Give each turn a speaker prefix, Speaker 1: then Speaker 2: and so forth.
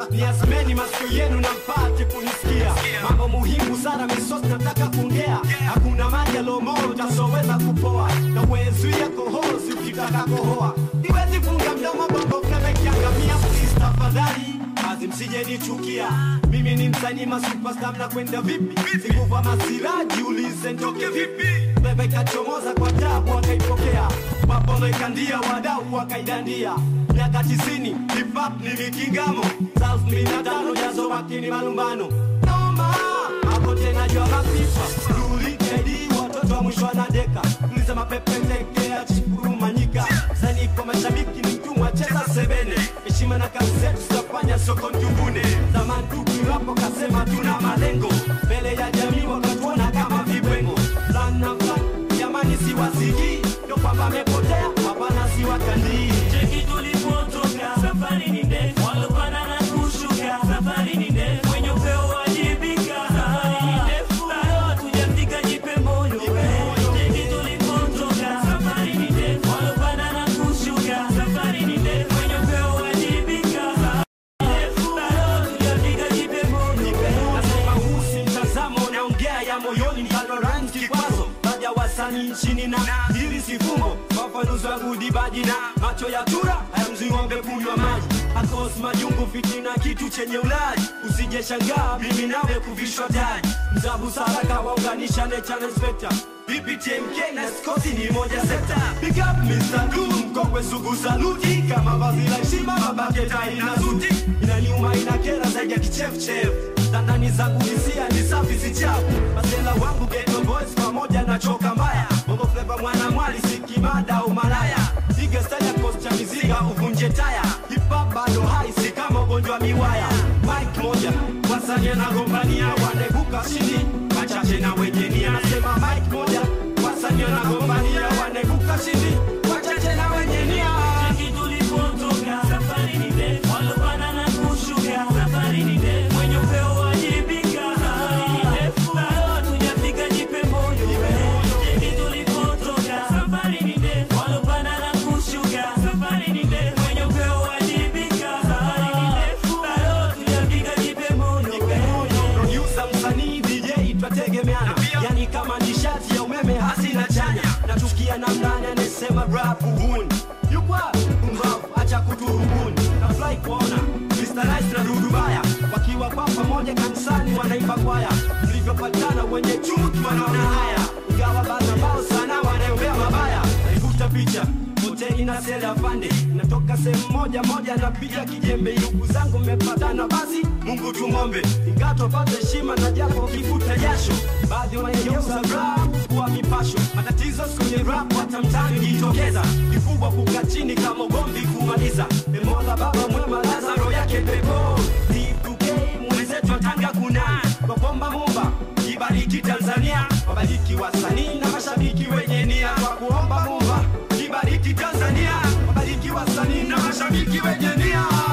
Speaker 1: niazimeni masikio yenu na mpate kunisikia mambo muhimu sana misosi nataka kuongea hakuna maji alomoo utasoweza kupoa na uwezuia kohozi ukitaka kohoa iwezi funga mdomo bongo flava ikiangamia please tafadhali kazi msije nichukia mimi ni msanii masupasta mnakwenda vipi sikuva masiraji ulize ntoke vipi bebe ikachomoza kwa tabu wakaipokea mapono ikandia wadau wakaidandia miaka tisini hip-hop ni mikingamo South mbili na tano jazo makini malumbano noma hapo tena jua mapipa ruli kedi watoto wa mwisho wanadeka uliza mapepetekea chikurumanyika sani kwa mashabiki ni mtumwa cheza sebene heshima na kazi zetu zitafanya soko njungune zamani tukiwapo kasema tuna malengo mbele ya jamii wakatuona kama vibwengo plan na plan jamani siwasikii ndo kwamba amepotea hapana siwakandii
Speaker 2: Cheki tulipotoka, safari ni ndefu, walopanda na kushuka, safari ni ndefu, wenye upeo wajibika, safari ni ndefu, bado hatujafika, jipe moyo. Cheki tulipotoka, safari ni ndefu, walopanda na kushuka, safari ni ndefu, wenye upeo wajibika, safari ni ndefu, bado hatujafika, jipe moyo.
Speaker 1: nasema huu si mtazamo naongea ya moyoni mtaloranti kikwazo baada ya wasanii nchini na hili si fumbo mafanuzi wangu dibaji na macho ya tura hayamziombe kunywa maji akos majungu fitina kitu chenye ulaji usije shangaa mimi nawe kuvishwa taji mzabu saraka waunganisha necha na inspekta BPTMK na skosi ni moja sekta Big up Mr. Doom mkongwe sugu saluti kama vazi la heshima mabaketa ina suti inaniuma inakera zaidi ya kichefuchefu Tandani zangu hisia ni safi si chafu Masela wangu ghetto boys pamoja na choka mbaya Bongo flava mwana mwali sikimada au malaya Piga style ya cost cha miziga uvunje taya Hip hop bado hai si kama ugonjwa miwaya Mike moja wasanii anagombania waneguka chini Wachache na wenye nia nasema Mike moja wasanii anagombania waneguka chini Wachache na wenye nia
Speaker 2: Cheki tulipotoka, safari ni ndefu, walopanda na kushuka, safari ni ndefu, wenye upeo wajibika, safari ni ndefu, bado hatujafika, jipe moyo. Cheki tulipotoka, safari ni ndefu, walopanda na kushuka, safari ni ndefu, wenye upeo wajibika, safari ni ndefu, bado hatujafika, jipe moyo.
Speaker 1: producer msanii dj twategemeana yani kama nishati ya umeme hasina chanya natukia namnani anasema rap uhuni yukwa umbavu acha kuturubuni na fly kuona Mr. Nice na Dudu Baya wakiwa kwa pamoja kanisani wanaimba kwaya mlivyopatana wenye chuki wanaona haya ingawa baadhi ambao sana wanaombea mabaya naivuta picha hoteli na sela pande natoka sehemu moja moja napiga kijembe ndugu zangu mmepatana basi mungu tumombe ingatopata heshima na japo kifuta jasho baadhi wanageuza rap kuwa mipasho matatizo kwenye rap hata mtani jitokeza kikubwa kuka chini kama ugomvi kumaliza memola baba mwema lazaro yake pepo D2K mwenzetu wa tanga kuna kwa kwamba mumba kibariki tanzania wabariki wasanii na mashabiki wenye nia kwa kuomba mumba kibariki tanzania wabariki wasanii na mashabiki wenye nia